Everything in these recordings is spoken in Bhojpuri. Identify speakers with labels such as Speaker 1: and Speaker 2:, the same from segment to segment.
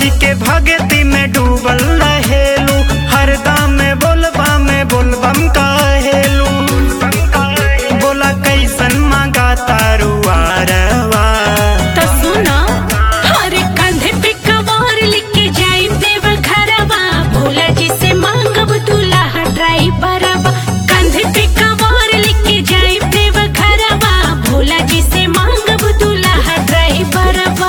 Speaker 1: जी के भगती में डूबल रहेलू हरदम में बोलबा में बोलबम कहेलू बोला कैसन मांगा तारू आरवा
Speaker 2: तो सुनो हर कंधे पे कवार लेके जाई देव घरवा भोला जी से मांगब दूल्हा ड्राइवरवा कंधे पे कवार लेके जाई देव घरवा भोला जी से मांगब दूल्हा ड्राइवरवा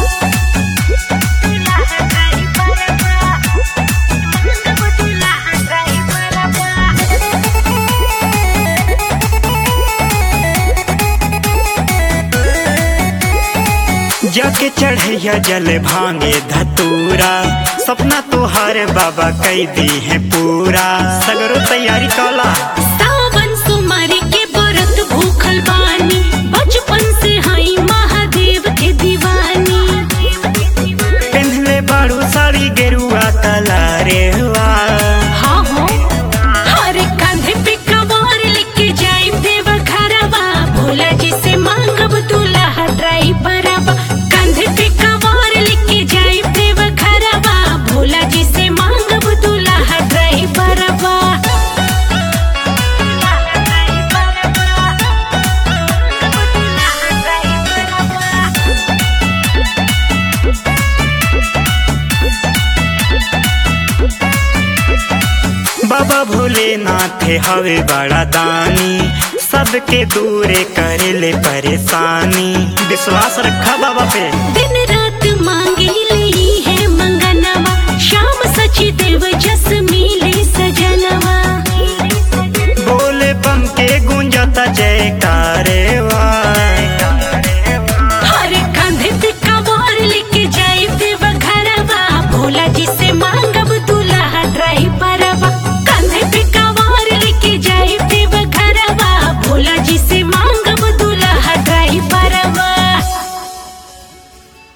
Speaker 1: जाके चढ़ैया जल भांगे धतूरा सपना तोहार बाबा कई दी है पूरा सगरो तैयारी कला
Speaker 2: सावन सुमारी के व्रत भूखल बानी बचपन से हई महादेव के दीवानी
Speaker 1: पिन्हले बाड़ू साड़ी गेरुआ कला रे वाह
Speaker 2: हाँ हो हर कंधे पे कवार लेके जाई देव घरवा भोला जी से मांगब दूल्हा ड्राइवरवा कंधे पे कवार लेके जाई देव घरवा भोला जी से मांगब दूल्हा ड्राइवरवा
Speaker 1: बाबा भोलेनाथ हवे बड़ा दानी सबके दूरे करे ले परेशानी विश्वास रखा बाबा पे
Speaker 2: दिन रात मांगे ली है मंगनवा शाम सची देव जस मिले सजनवा
Speaker 1: बोले बम के गूंजता जय